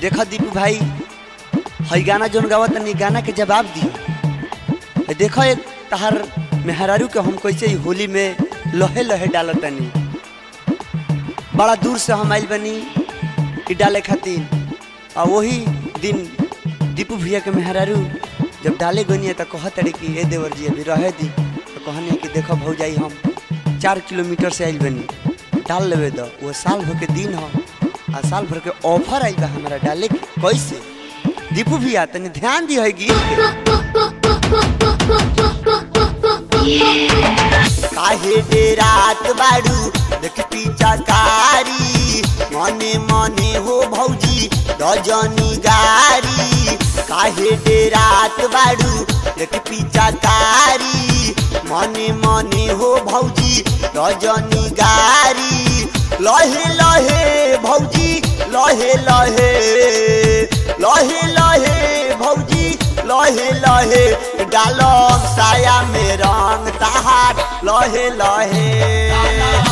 देखो दीपू भाई हई गाना जोन गावा तनी गाना के जवाब दी हई देखो एक तहार मेहरारू के हम कैसे ही होली में लहे लहे डालत तनी बड़ा दूर से हम आइल बनी ई डाले खातिर आ वही दिन दीपू भैया के मेहरारू जब डाले गनी तो कहत रही कि ए देवर जी अभी रहे दी तो कहने कि देखो भौजाई हम चार किलोमीटर से आइल बनी डाल लेवे दो वो साल भर के दिन हो आ साल भर के ऑफर आइल बा हमारा डाले के कैसे दीपू भैया तनी ध्यान दी है गीत के काहे दे रात बाड़ू देख पीछा कारी मने मने हो भौजी दजनी गारी काहे दे रात बाड़ू देख पीछा कारी मने मने हो भौजी दजनी गारी लहे लहे भौजी लहे लहे लहे लहे भौजी लहे लहे डालम साया में रंग तहार लहे लहे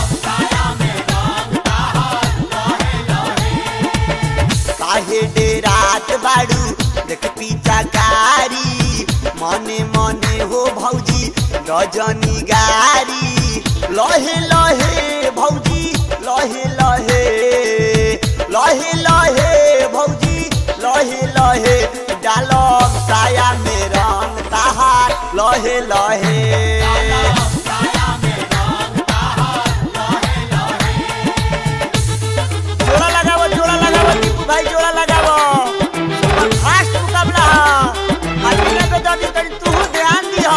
काहे डे रात बाड़ू देख पीछा कारी मने मने हो भौजी रजनी गारी लहे लहे भौजी लहे लहे लहे लहे भौजी लहे लहे डालम साया में रंग तहार लहे लहे जोड़ा लगावो जोड़ा लगावो टीपू भाई जोड़ा लगावो सुपर फास्ट मुकाबला हल्की पे जल्दी तनी तू ध्यान दियो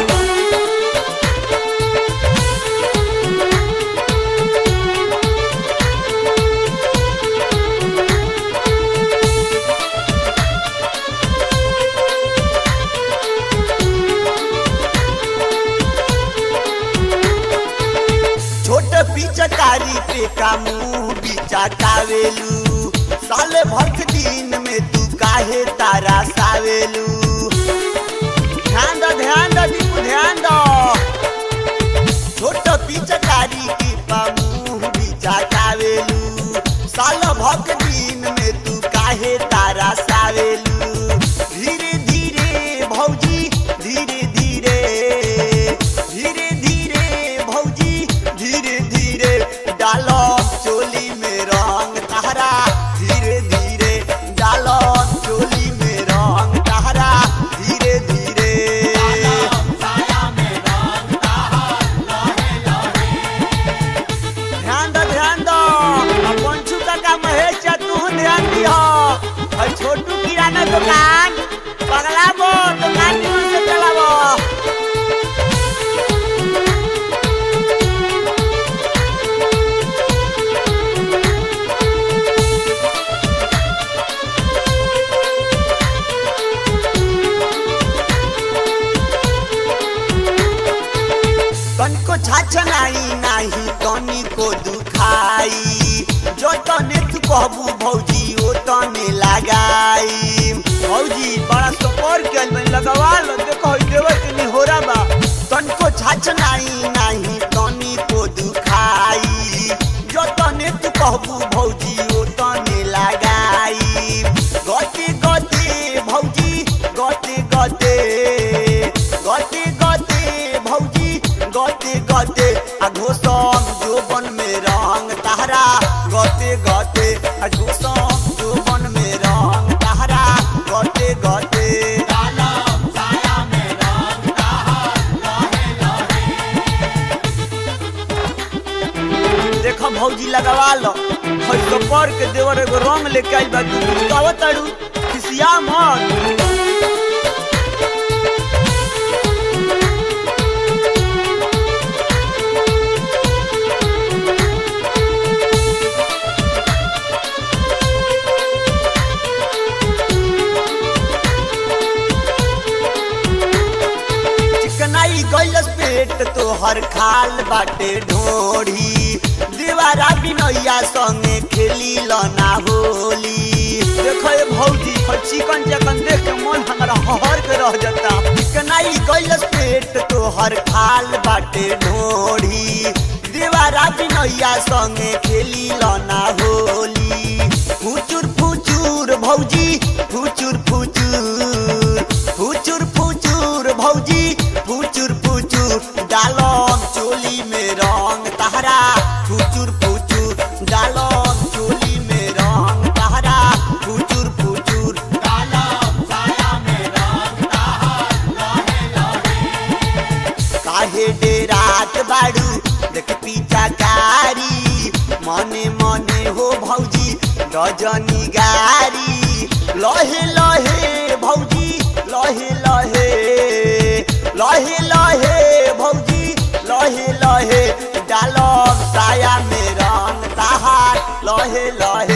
छोट पिचकारी पे का मुंह बिचा कावेलू साल भर के दिन में तू काहे तारा सावेलू ध्यान दो ध्यान दो दीपू ध्यान दो छोट पिचकारी के पा मुंह बिचा कावेलू साल भर के दिन में तू काहे तारा सावेलू धीरे धीरे भौजी धीरे धीरे धीरे धीरे भौजी धीरे धीरे डालो चोली में रंग तहरा धीरे धीरे डालो चोली में रंग तहरा धीरे धीरे ध्यान दो ध्यान दो अब पंचू काका महेश चा तू ध्यान दियो और छोटू किराना दुकान पगलाबो दुकान निमन से चलाबो तनको छाछनाई नाही तनी को दुखाई जो तने तू कहबू भौजी ओ तने लगाई भौजी बड़ा सपोर के में लगवा लो देखो ई देवर के निहोरा बा तनको छाछनाई नाही तनी को दुखाई जो तने तू कहबू भौजी ओ तने लगाई गते गते भौजी गते गते गते गते भौजी गते गते आ घोसम जोबन में रंग तहरा गते गते आ घोसम जोबन में रंग तहरा गते गते देखो भौजी लगवा लो हई तो पर के देवर एगो रंग लेके आइल बा तू कहत ताड़ू खिसिया मत चिकनाई गैलस पेट तोहर खाल बाटे ढोढ़ी दीवारा बिनैया संगे खेली लना होली देखो ये भौजी हर चिकन चिकन देख के मन हमारा हर के रह जाता चिकनाई गैलस पेट तोहर खाल बाटे ढोढ़ी दीवारा बिनैया संगे खेली लना होली फुचुर फुचुर दजनी गारी लहे लहे भौजी लहे लहे लहे लहे भौजी लहे लहे डालब साया में रंग ताहार लहे लहे